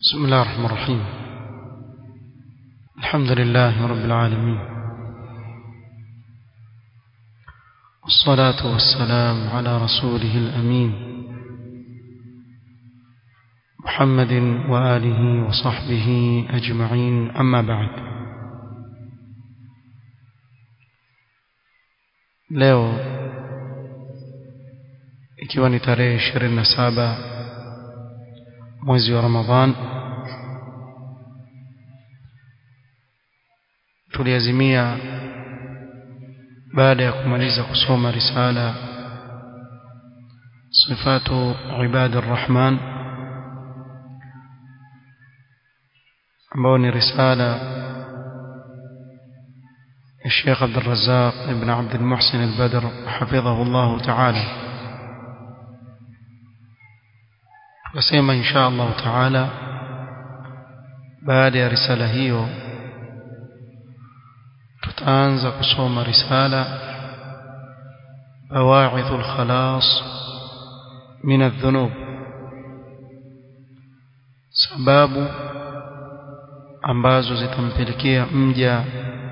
بسم الله الرحمن الرحيم الحمد لله رب العالمين والصلاة والسلام على رسوله الأمين محمد وآله وصحبه أجمعين أما بعد leo ikiwa ni tarehe 27 mwezi wa Ramadhan tuliazimia baada ya kumaliza kusoma risala sifatu ibadi arrahman ambao ni risala الشيخ عبد الرزاق ابن عبد المحسن البدر حفظه الله تعالى وسيما إن شاء الله تعالى بعد رسالة هيو tutaanza kusoma risala bawaidh alkhalas min adh-dhunub sababu ambazo zitampelekea mja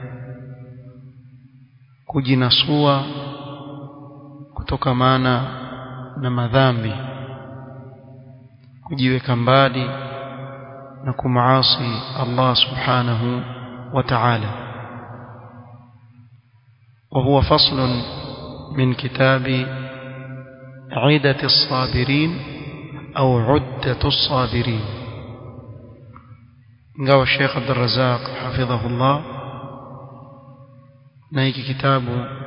kujinasua kutokamana na madhambi kujiweka mbali na kumaasi Allah subhanahu wa ta'ala وهو فصل من كتاب عدة الصابرين أو عدة الصابرين قال الشيخ عبد الرزاق حفظه الله نايك كتاب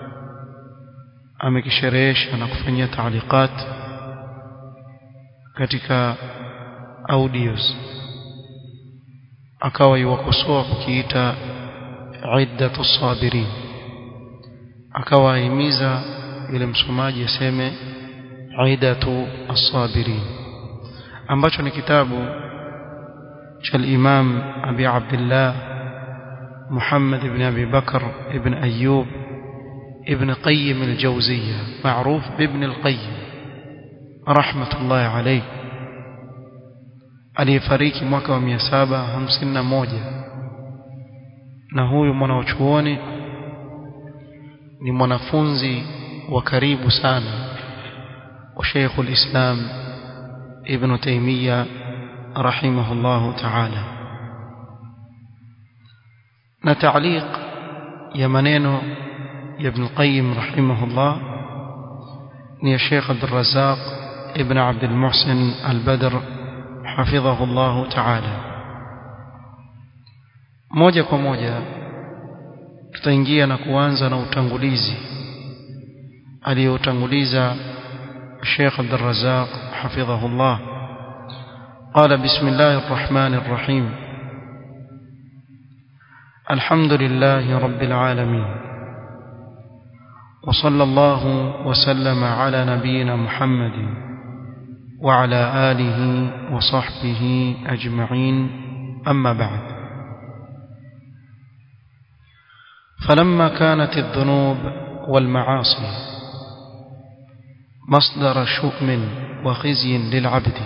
أمك شريش أنا كفنية تعليقات katika audios akawa yuwakosoa kukiita iddatu sabirin akawa ahimiza yule msomaji aseme aidatu as-sabirin ambacho ni kitabu cha al-Imam Abi Abdullah Muhammad ibn Abi Bakr ibn Ayyub ibn Qayyim al-Jawziyya معروف بابن القيم رحمة الله عليه aliyefariki mwaka wa 751 na huyu mwanachuoni ni mwanafunzi wa karibu sana wa Sheikh al-Islam Ibn Taymiyyah rahimahullahu ta'ala na ta'liq ya maneno ya Ibn Qayyim rahimahullah ni ya Sheikh Abdul Razzaq Ibn Abdul Muhsin Al-Badr hafidhahullahu ta'ala moja kwa moja tutaingia na kuanza na utangulizi aliyotanguliza Sheikh Abdul Razzaq hafidhahullah قال بسم الله الرحمن الرحيم الحمد لله رب العالمين وصلى الله وسلم على نبينا محمد وعلى آله وصحبه أجمعين أما بعد فلما كانت الذنوب والمعاصي مصدر شؤم وخزي للعبد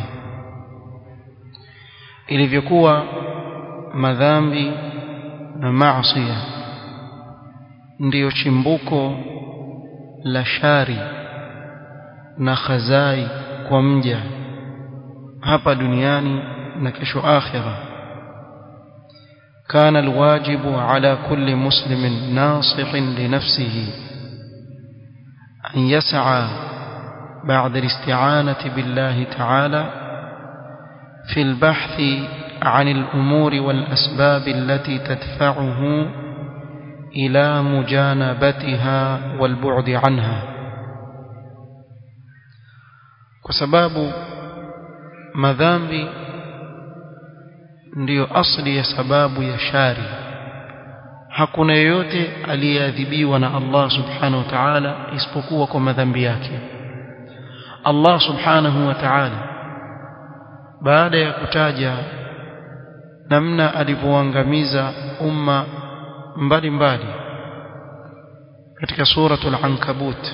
ilivyokuwa madhambi na maasi ndiyo chimbuko la shari na khazai kwa mja hapa duniani na kesho akhirah كان الواجب على كل مسلم ناصح لنفسه أن يسعى بعد الاستعانة بالله تعالى في البحث عن الأمور والأسباب التي تدفعه إلى مجانبتها والبعد عنها وسباب مذنب ndiyo asli ya sababu ya shari hakuna yeyote aliyeadhibiwa na Allah subhanahu wa ta'ala isipokuwa kwa madhambi yake Allah subhanahu wa ta'ala baada ya kutaja namna alivyoangamiza umma mbalimbali katika suratul ankabut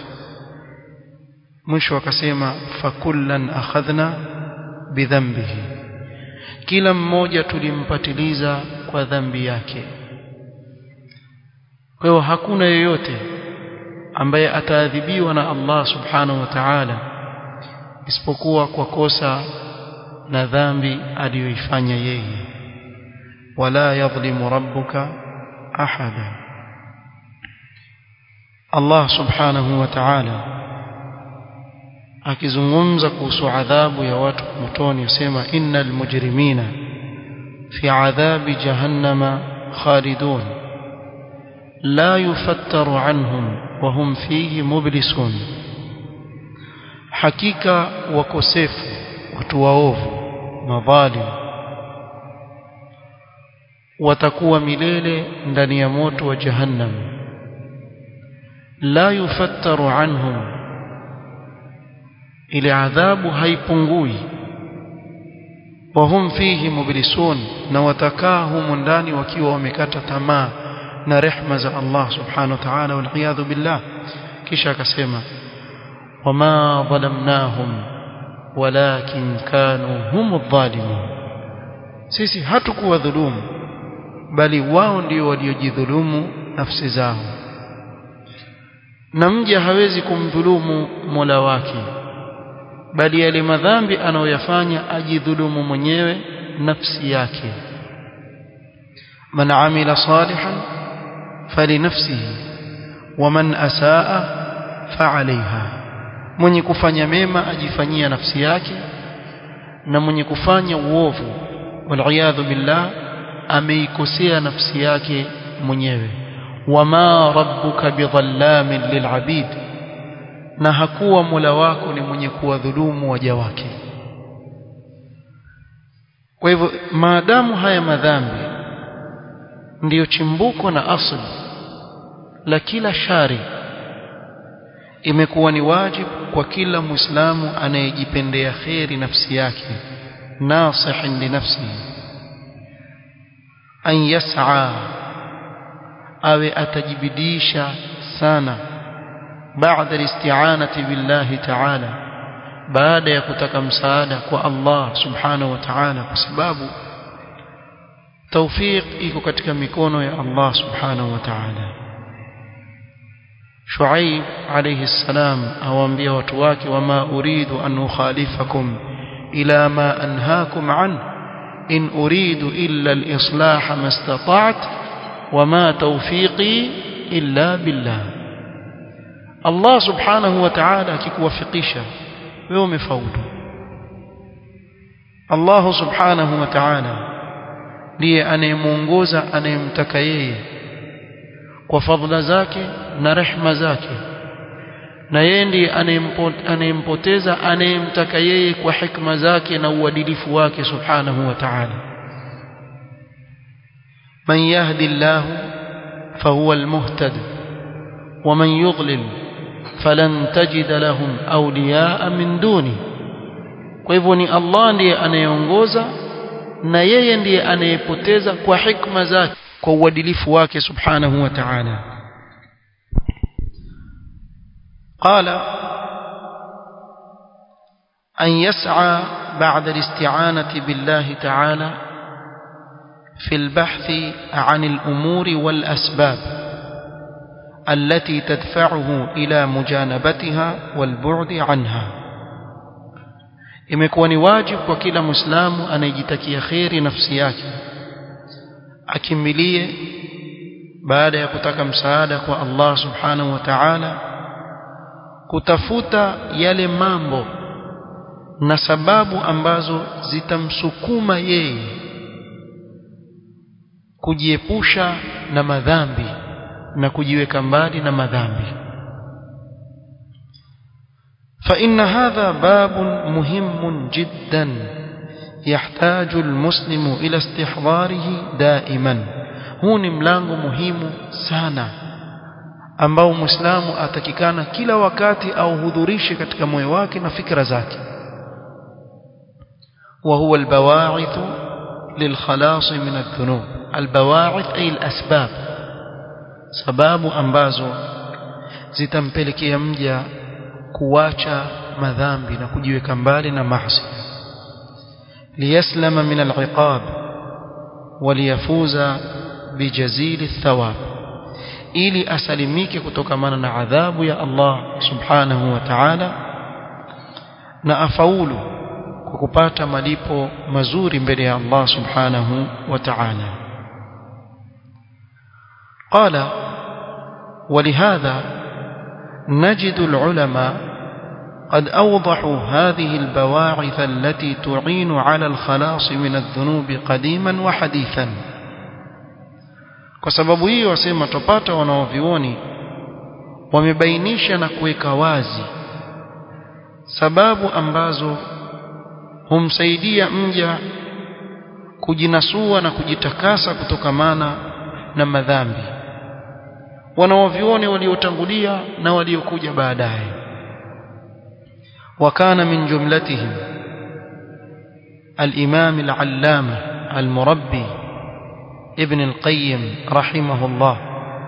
mwisho akasema fakullan akhadhna bidhanbihi kila mmoja tulimpatiliza kwa dhambi yake kwa hiyo hakuna yeyote ambaye ataadhibiwa na Allah subhanahu wa ta'ala isipokuwa kwa kosa na dhambi aliyoifanya yeye wala yadhlimu rabbuka ahada Allah subhanahu wa ta'ala akizungumza kuhusu adhabu ya watu motoni yasema innal mujrimina fi adhabi jahannama khalidun la yufattaru anhum wa hum fihi mublisun hakika wakosefu watu waovu madhalim watakuwa milele ndani ya moto wa jahannam la yufattaru anhum ile adhabu haipungui wahum fihi mublisun na watakaa humu ndani wakiwa wamekata tamaa na rehma za Allah subhanahu wa ta'ala wal iyadhu billah kisha akasema wama dhalamnahum walakin kanu hum adh-dhalimun sisi hatukuwa dhulumu bali wao ndio waliojidhulumu nafsi zao na mja hawezi kumdhulumu Mola wake bali yale madhambi anayoyafanya ajidhulumu mwenyewe nafsi yake man amila salihan falinafsihi waman asaa fa'alayha mwenye kufanya mema ajifanyia nafsi yake na mwenye kufanya uovu waliyadhu billah ameikosea nafsi yake mwenyewe wama rabbuka bidhallamin lilabid na hakuwa Mola wako ni mwenye kuwadhulumu waja wake kwa hivyo maadamu haya madhambi ndiyo chimbuko na asli la kila shari imekuwa ni wajibu kwa kila muislamu anayejipendea kheri nafsi yake nasihin li nafsihi an yas'a awe atajibidisha sana بعد الاستعانة بالله تعالى baada ya kutaka msaada kwa Allah subhanahu wa ta'ala kwa sababu tawfiq iko katika mikono ya Allah subhanahu wa ta'ala Shuaib alayhi salam awaambia watu wake wama uridu an ukhalifakum ila ma anhaakum an in uridu illa al-islah ma istata'tu wama tawfiqi illa billah Allah subhanahu wa ta'ala akikuwafikisha wewe umefaulu Allah subhanahu wa ta'ala ndiye anayemuongoza anayemtaka yeye kwa fadhila zake na rehma zake na yeye ndiye anayempoteza anayemtaka yeye kwa hikma zake na uadilifu wake subhanahu wa ta'ala man yahdi Allah fahuwa almuhtad ومن يضلل فلن تجد لهم أولياء من دونه kwa hivyo ni Allah ndiye anayeongoza na yeye ndiye anayepoteza kwa hikma zake kwa uadilifu wake subhanahu wa ta'ala qala an yas'a ba'da al-isti'anati billahi ta'ala fi al-bahth 'an al-umuri wal-asbab التي تدفعه إلى مجانبتها والبعد عنها imekuwa ni wajibu kwa kila muislamu anayejitakia kheri nafsi yake akimbilie baada ya kutaka msaada kwa Allah subhanahu wa ta'ala kutafuta yale mambo na sababu ambazo zitamsukuma yeye kujiepusha na madhambi na kujiweka mbali na madhambi فإن هذا باب مهم جدا يحتاج المسلم إلى استحضاره دائما huu ni mlango muhimu sana ambao muislamu atakikana kila wakati auhudhurishe katika moyo wake na fikra zake وهو البواعث للخلاص من الذنوب البواعث أي الأسباب sababu ambazo zitampelekea mja kuwacha madhambi na kujiweka mbali na maasi ليسلم من العقاب وليفوز بجزيل الثواب ili asalimike kutokamana na adhabu ya Allah subhanahu wa ta'ala na afaulu kwa kupata malipo mazuri mbele ya Allah subhanahu wa ta'ala قال ولهذا نجد العلماء قد أوضحوا هذه البواعث التي تعين على الخلاص من الذنوب قديما وحديثا kwa sababu hiyo wasema tupata wanaovioni wamebainisha na kuweka wazi sababu ambazo humsaidia mja kujinasua na kujitakasa kutokamana na madhambi wanaovioni waliotangulia na waliokuja baadaye وكان من جملتهم الإمام العلامة المربي ابن القيم رحمه الله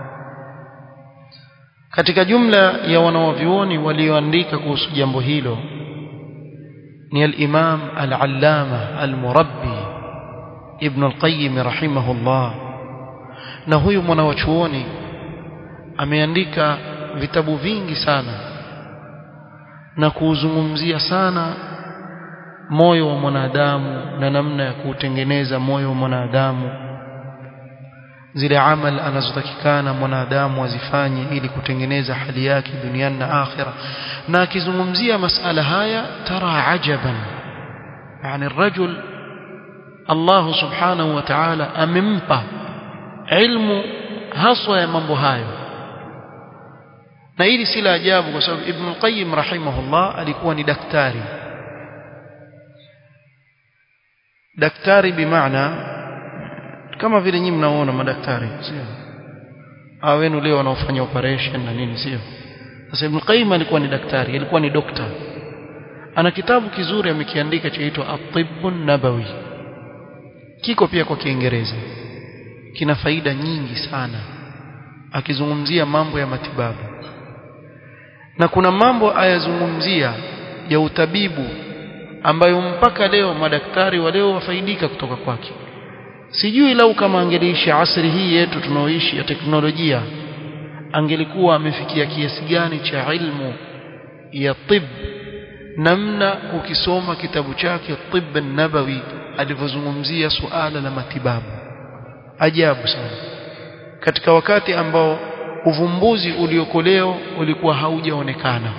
katika jumla ya wanawavyuoni walioandika kuhusu jambo hilo ni al-Imam al-Allama al-Murabbi Ibn al-Qayyim rahimahullah na huyu mwanawachuoni ameandika vitabu vingi sana na kuuzungumzia sana moyo wa mwanadamu na namna ya kuutengeneza moyo wa mwanadamu zile amal anazotakikana mwanadamu azifanye ili kutengeneza hali yake duniani na akhira na akizungumzia masala haya tara ajaban yani rajul Allah subhanahu wa ta'ala amempa ilmu haswa ya mambo hayo na hili si la ajabu kwa sababu Ibn al-Qayyim rahimahullah alikuwa ni daktari daktari bimaana kama vile nyinyi mnaona madaktari sio hao wenu leo wanaofanya operation na nini sio sasa Ibn Qayyim alikuwa ni daktari alikuwa ni dokta ana kitabu kizuri amekiandika chaitwa At-Tibbun Nabawi kiko pia kwa Kiingereza kina faida nyingi sana akizungumzia mambo ya matibabu na kuna mambo ayazungumzia ya utabibu ambayo mpaka leo madaktari wa leo wafaidika kutoka kwake sijui lau kama angeliishi asri hii yetu tunaoishi ya teknolojia angelikuwa amefikia kiasi gani cha ilmu ya tib namna ukisoma kitabu chake tib nabawi alivyozungumzia suala la matibabu ajabu sana katika wakati ambao uvumbuzi ulioko leo ulikuwa haujaonekana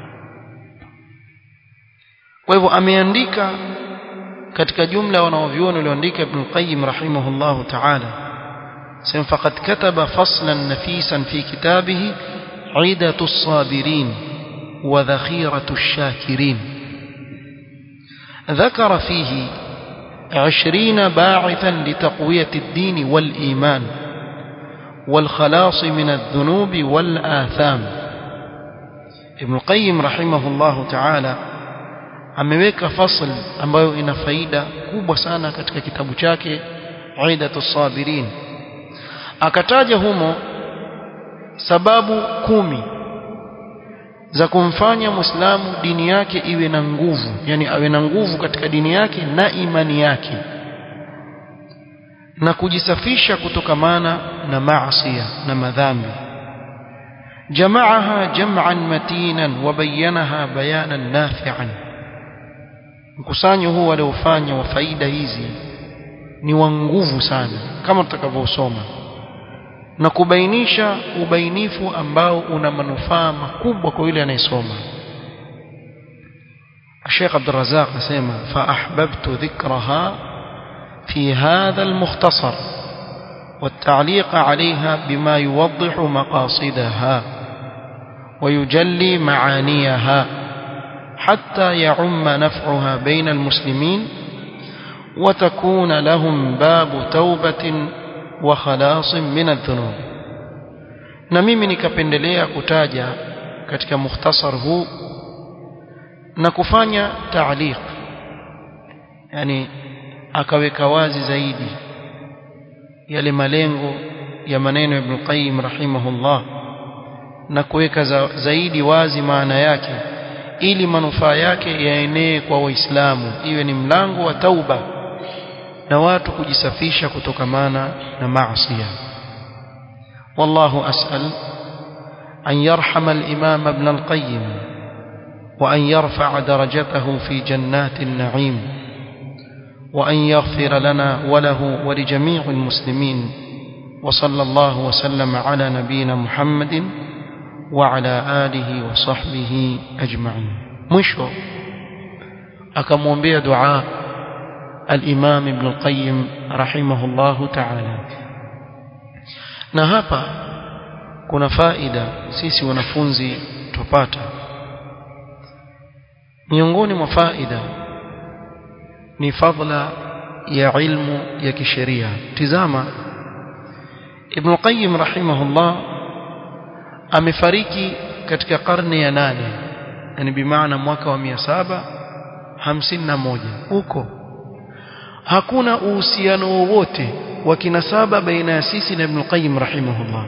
kwa hivyo ameandika katika jumla wanaoviona walioandika Ibn Qayyim rahimahullahu ta'ala sema faqad kataba faslan nafisan fi kitabihi عيدة الصابرين وذخيرة الشاكرين ذكر فيه عشرين باعثا لتقوية الدين والإيمان والخلاص من الذنوب والآثام ابن القيم رحمه الله تعالى ameweka fasl ambayo ina faida kubwa sana katika kitabu chake Aidatu Sabirin akataja humo sababu kumi za kumfanya Muislamu dini yake iwe na nguvu yani awe na nguvu katika dini yake na imani yake na kujisafisha kutokamana na maasi na madhambi jamaaha jam'an matinan wa bayyanaha bayanan nafi'an mkusanyo huu aliofanya wa faida hizi ni wa nguvu sana kama tutakavyosoma na kubainisha ubainifu ambao una manufaa makubwa kwa yule anayesoma Sheikh Abdul Razzaq asema fa ahbabtu dhikraha في هذا المختصر والتعليق عليها بما يوضح مقاصدها ويجلي معانيها حتى يعم نفعها بين المسلمين وتكون لهم باب توبة وخلاص من الذنوب na mimi nikapendelea kutaja katika mukhtasar huu na kufanya taaliq yani akaweka wazi zaidi yale malengo ya maneno ya Ibn Qayyim rahimahullah na kuweka za, zaidi wazi maana yake ili manufaa yake yaenee kwa waislamu iwe ni mlango wa tauba na watu kujisafisha kutokamana na maasi والله أسأل أن يرحم الإمام ابن القيم وأن يرفع درجته في جنات النعيم وأن يغفر لنا وله ولجميع المسلمين وصلى الله وسلم على نبينا محمد وعلى آله وصحبه أجمعين مشو أكمومبيا دعاء الإمام ابن القيم رحمه الله تعالى na hapa kuna faida sisi wanafunzi tupata miongoni mwa faida ni fadla ya ilmu ya kisheria tizama Ibn Qayyim rahimahullah amefariki katika karne ya nane yani bimaana mwaka wa mia saba hamsini na moja huko hakuna uhusiano wowote wa kinasaba baina ya sisi na Ibn Qayyim rahimahullah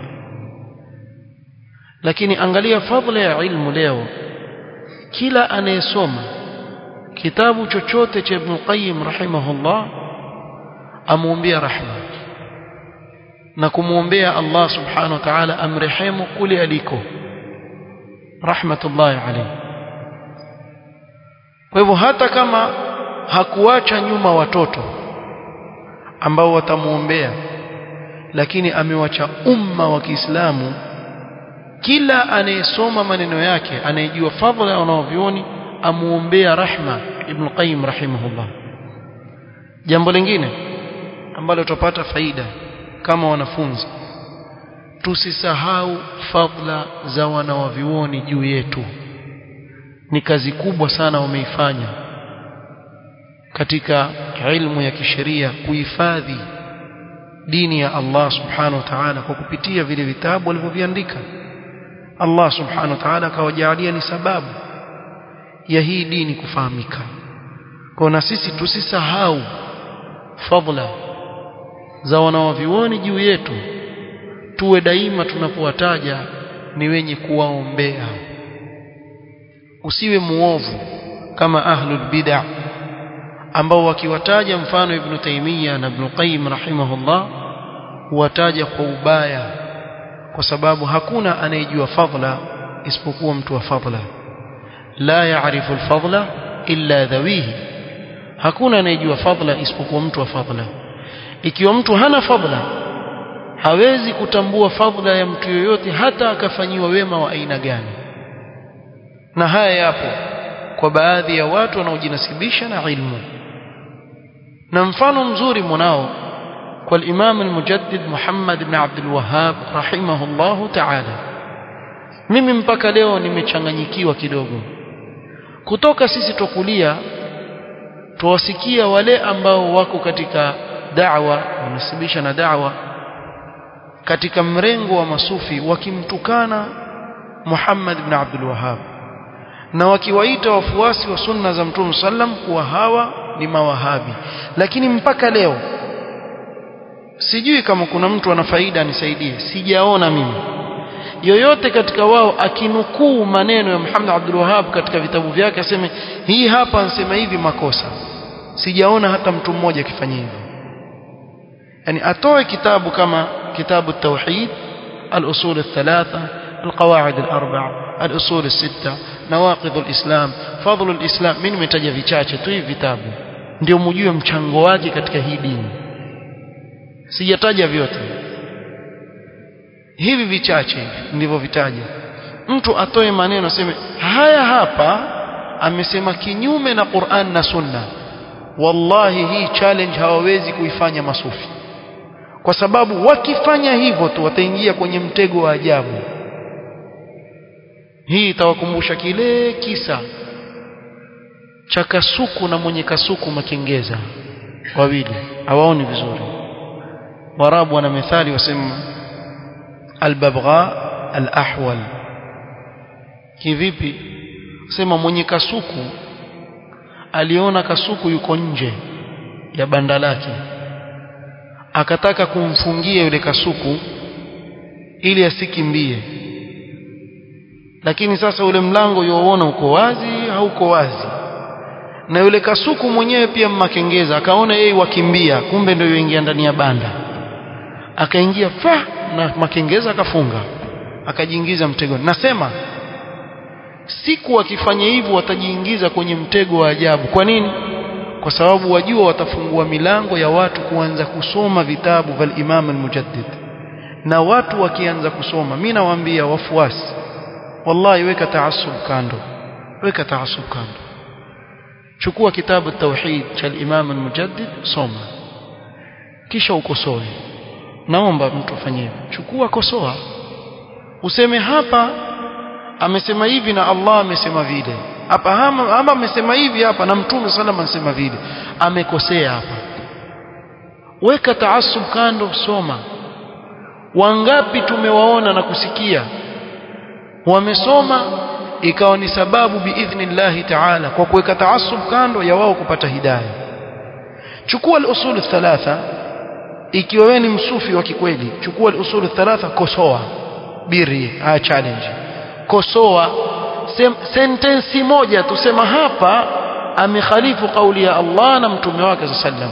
lakini angalia fadla ya ilmu leo kila anayesoma kitabu chochote cha Ibn Qayyim rahimahullah amuombea rahma na kumwombea Allah subhanahu wa ta'ala amrehemu kule aliko rahmatullahi alayhi kwa hivyo hata kama hakuacha nyuma watoto ambao watamuombea lakini amewacha umma wa Kiislamu kila anayesoma maneno yake anayejua fadhila ya wanaovioni amuombea rahma Ibn Qayyim rahimahullah jambo lingine ambalo tutapata faida kama wanafunzi tusisahau fadhila za wanawavioni juu yetu ni kazi kubwa sana wameifanya katika ilmu ya kisheria kuhifadhi dini ya Allah subhanahu wa ta'ala kwa kupitia vile vitabu walivyoviandika Allah subhanahu wa ta'ala akawajalia ni sababu ya hii dini kufahamika kwa na sisi tusisahau fadhila za wanawavioni juu yetu tuwe daima tunapowataja ni wenye kuwaombea usiwe muovu kama ahlul bid'ah ambao wakiwataja mfano Ibn Taymiyyah na Ibn Qayyim rahimahullah huwataja kwa ubaya kwa sababu hakuna anayejua fadla isipokuwa mtu wa fadla la yaarifu alfadla illa dhawihi hakuna anayejua fadla isipokuwa mtu wa fadla ikiwa mtu hana fadla hawezi kutambua fadla ya mtu yoyote hata akafanyiwa wema wa aina gani na haya yapo kwa baadhi ya watu wanaojinasibisha na ilmu na mfano mzuri mwanao kwa Imam al-Mujaddid Muhammad ibn Abdul Wahhab rahimahullahu ta'ala mimi mpaka leo nimechanganyikiwa kidogo kutoka sisi tokulia tuwasikia wale ambao wako katika da'wa wanasibisha na da'wa katika mrengo wa masufi wakimtukana Muhammad ibn Abdul Wahhab na wakiwaita wafuasi wa sunna za Mtume sallam kuwa hawa ni mawahabi lakini mpaka leo sijui kama kuna mtu ana faida anisaidie sijaona mimi yoyote katika wao akinukuu maneno ya Muhammad Abdul Wahhab katika vitabu vyake aseme hii hapa ansema hivi makosa sijaona hata mtu mmoja akifanya hivyo yani atoe kitabu kama kitabu tauhid al-usul al-thalatha القواعد الأربع الأصول الستة نواقض الإسلام فضل الإسلام mimi nimetaja vichache tu hivi vitabu ndio mjue mchango wake katika hii dini sijataja vyote hivi vichache ndivyo vitaja mtu atoe maneno aseme haya hapa amesema kinyume na Qur'an na Sunna wallahi hii challenge hawawezi kuifanya masufi kwa sababu wakifanya hivyo tu wataingia kwenye mtego wa ajabu hii itawakumbusha kile kisa cha kasuku na mwenye kasuku makengeza wawili hawaoni vizuri warabu wana methali wasema albabgha alahwal kivipi sema mwenye kasuku aliona kasuku yuko nje ya banda lake akataka kumfungia yule kasuku ili asikimbie lakini sasa ule mlango youona uko wazi hauko wazi na yule kasuku mwenyewe pia mmakengeza akaona yeye wakimbia kumbe ndio yoingia ndani ya banda akaingia fa na makengeza akafunga akajiingiza mtego nasema siku wakifanya hivyo watajiingiza kwenye mtego wa ajabu kwa nini kwa sababu wajua watafungua milango ya watu kuanza kusoma vitabu vya Imam al-Mujaddid na watu wakianza kusoma mimi nawaambia wafuasi wallahi weka taasub kando weka taasub kando chukua kitabu tauhid cha Imam al-Mujaddid soma kisha ukosoe naomba mtu afanye hivyo chukua kosoa useme hapa amesema hivi na Allah amesema vile hapa ama amesema hivi hapa na mtume sallam anasema vile amekosea hapa weka taasub kando soma wangapi tumewaona na kusikia wamesoma ikawa ni sababu biidhnillahi ta'ala kwa kuweka taasub kando ya wao kupata hidayah chukua al-usul thalatha ikiwa wewe ni msufi wa kikweli chukua al-usul thalatha kosoa biri a challenge kosoa sentensi moja tusema hapa amekhalifu kauli ya Allah na mtume wake sallam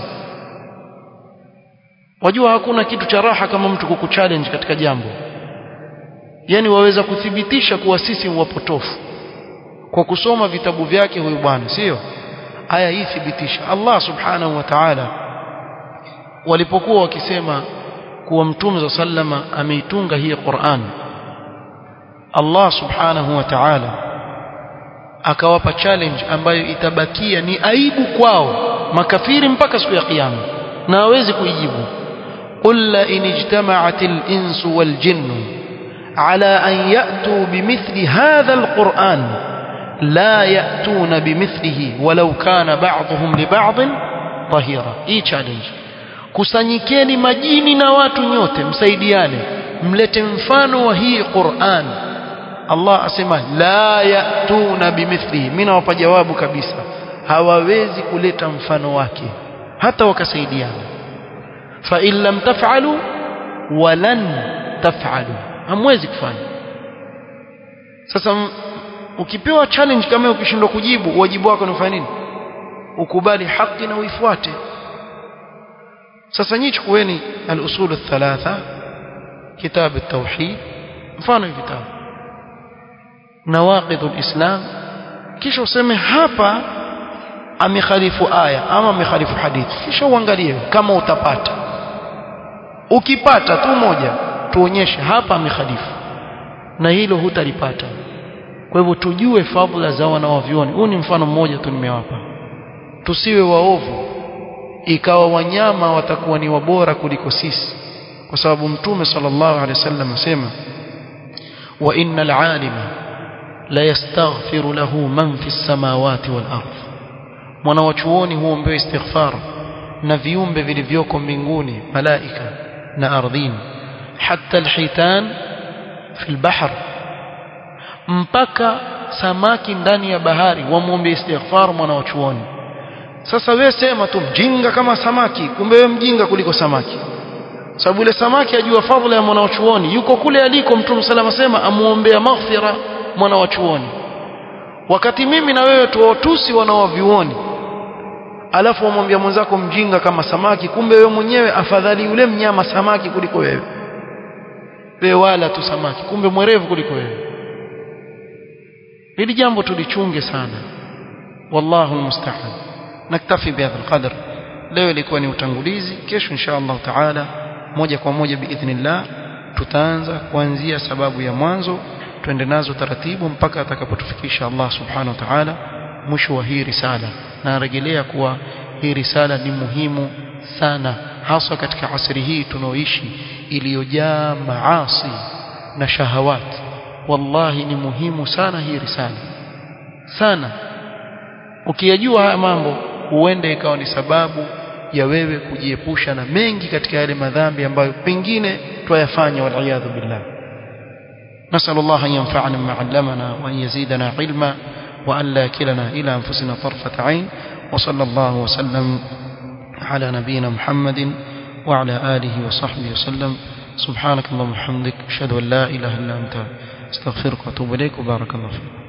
wajua hakuna kitu cha raha kama mtu kukuchallenge katika jambo yani waweza kuthibitisha kuwa sisi wapotofu kwa kusoma vitabu vyake huyu bwana sio aya hii thibitisha Allah subhanahu wa ta'ala walipokuwa wakisema kuwa mtume za sallama ameitunga hii Qur'an Allah subhanahu wa ta'ala akawapa challenge ambayo itabakia ni aibu kwao makafiri mpaka siku ya kiyama na hawezi kuijibu qul la in ijtama'atil insu wal jinnu على أن يأتوا بمثل هذا القرآن لا يأتون بمثله ولو كان بعضهم لبعض ظهيرا hii challenge kusanyikeni majini na watu nyote msaidiane mlete mfano wa hii Qur'an Allah asema la yatuna bimithlihi mimi nawapa jawabu kabisa hawawezi kuleta mfano wake hata wakasaidiana fa in lam taf'alu walan taf'alu hamwezi kufanya sasa ukipewa challenge kama ukishindwa kujibu wajibu wako ni kufanya nini ukubali haki na uifuate sasa nyinyi chukueni al-usul al-thalatha kitab at-tauhid mfano vitabu nawaqid al-islam kisha useme hapa amekhalifu aya ama amekhalifu hadithi kisha uangalie kama utapata ukipata tu moja tuonyeshe hapa amekhalifu na hilo hutalipata kwa hivyo tujue fadhila za wanawavyuoni huu ni mfano mmoja tu nimewapa tusiwe waovu ikawa wanyama watakuwa ni wabora kuliko sisi kwa sababu mtume sallallahu alaihi wasallam asema wa innal alima la yastaghfiru lahu man fi samawati wal ardh mwana wa chuoni huombewa istighfar na viumbe vilivyoko mbinguni malaika na ardhini حتى الحيتان في البحر mpaka samaki ndani ya bahari wamwombe istighfar mwana wa chuoni sasa wewe sema tu mjinga kama samaki kumbe wewe mjinga kuliko samaki sababu ile samaki ajua fadhila ya mwana wa chuoni yuko kule aliko mtume salama sema amuombea maghfira mwana wa chuoni wakati mimi na wewe tuwatusi wana wa vyuoni alafu wamwambia mwenzako mjinga kama samaki kumbe wewe mwenyewe afadhali yule mnyama samaki kuliko wewe wewe wala tu samaki kumbe mwerevu kuliko wewe hili jambo tulichunge sana wallahu almusta'an naktafi bihadha alqadr leo ilikuwa ni utangulizi kesho insha Allah taala moja kwa moja biidhnillah tutaanza kuanzia sababu ya mwanzo twende nazo taratibu mpaka atakapotufikisha Allah subhanahu wa ta'ala mwisho wa hii risala na rejelea kuwa hii risala ni muhimu sana hasa katika asri hii tunaoishi iliyojaa maasi na shahawat wallahi ni muhimu sana hii risala sana ukiyajua haya mambo huende ikawa ni sababu ya wewe kujiepusha na mengi katika yale madhambi ambayo pengine twayafanya waliyadhu billah نسأل الله أن ينفعنا بما علمنا وأن يزيدنا علما وأن لا كلنا إلى أنفسنا طرفة عين وصلى الله وسلم على نبينا محمد وعلى آله وصحبه وسلم سبحانك اللهم وبحمدك أشهد أن لا إله إلا أنت astaghfiruka wa atubu ilaik wa barakallahu fiik